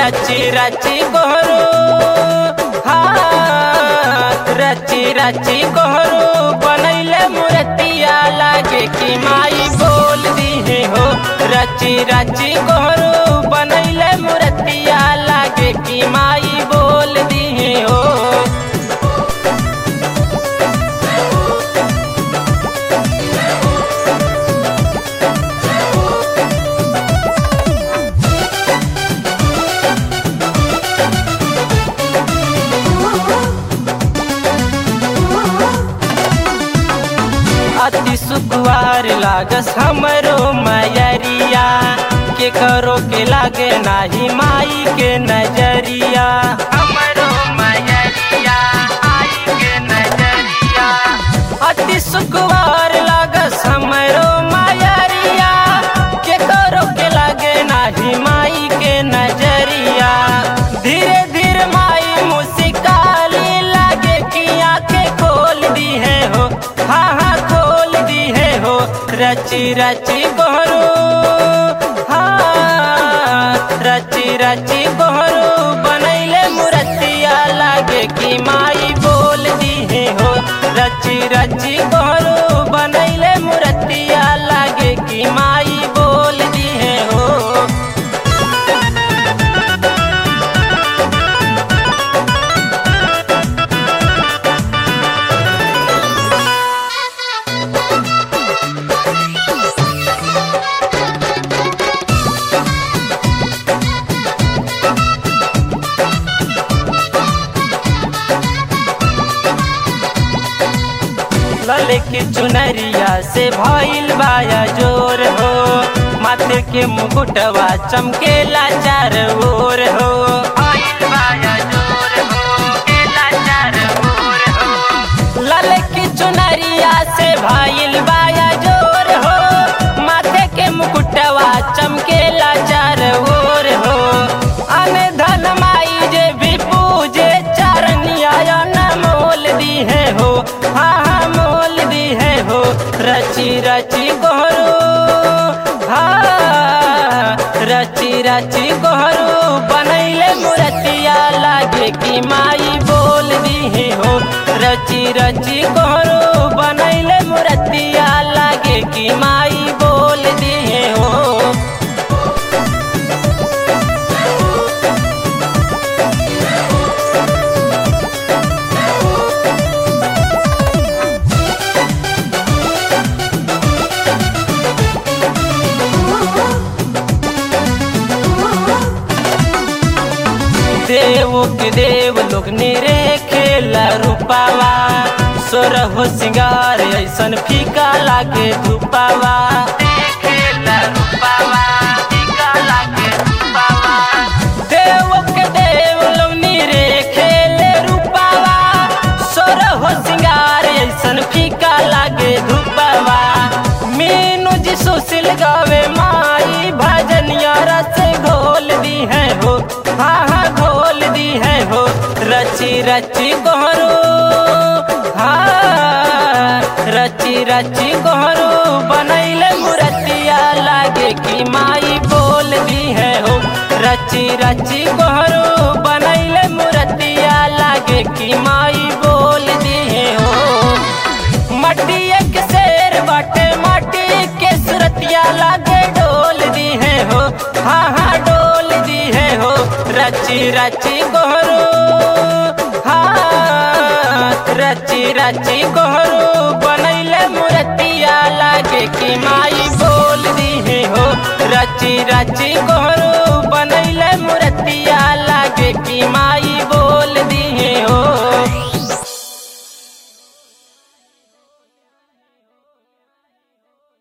रची रची गोहरू हाँ रची रची गोहरू बनैले मूर्तिया लागे कि माई बोल दी हो रची रची गोहरू बनैले मूर्तिया लागे कि माई बोल दी हो अति सुकुआर लागस हमरो मयरिया के करो के लागे नाही माई के नजरिया हमरो मयरिया आई के नजरिया अति सुकुआर लागस हमरो मयरिया के करो के लागे नाही माई के नजरिया धीरे धीरे माई मुस्काली लागे कि आंखें खोल दी है हो हाँ हाँ खोल दी है हो रची रची गोहरू हाँ रची रची गोहरू बनैले मूर्तिया लागे कि माई बोल दी है हो रची रची गोहरू बनैले मूर्तिया लागे कि माई बोल दी है हो लले की चुनरिया से भइल बाया जोर हो माथे के मुकुटवा चमकेला चार ओर हो भइल बाया जोर हो, केला चार ओर हो। लले की चुनरिया से भइल बाया जोर हो माथे के मुकुटवा चमकेला चार ओर हो अन धन माई जे भी पूजे चरनिया न मोल दी है हो हाँ हाँ मोल दी है हो रची रची गोहरू हाँ रची रची गोहरू बनैले मूर्तिया लागे कि माई बोल दी है हो रची रची गोहरू बनैले मूर्तिया लागे कि माई बोल दी है हो देव के देव लोग निरे खेला रूपावा सोर हो सिंगार ऐसन फीका लागे धूपावा देखेला रूपावा, फीका लागे धूपावा। देव के देव लोग निरे खेले रूपावा सोर हो सिंगार ऐसन फीका लागे धूपावा मीनू जी सुशील गावे माई भजनिया रस घोल दी है हो हाँ हाँ घोल दी है हो रची रची गोहरू हाँ रची रची गोहरू बनैले मूर्तिया लागे कि माई बोल दी है हो रची रची गोहरू बनैले मूर्तिया लागे कि माई बोल दी है हो मट्टी एक शेर बाटे माटी के सुरतिया लागे डोल दी है हो हाँ हाँ डोल दी है हो रची रची गोहरू हाँ रची रची गोहरू बनैले मूर्तिया लागे कि माई बोल दी है हो रची रची गोहरू बनैले मूर्तिया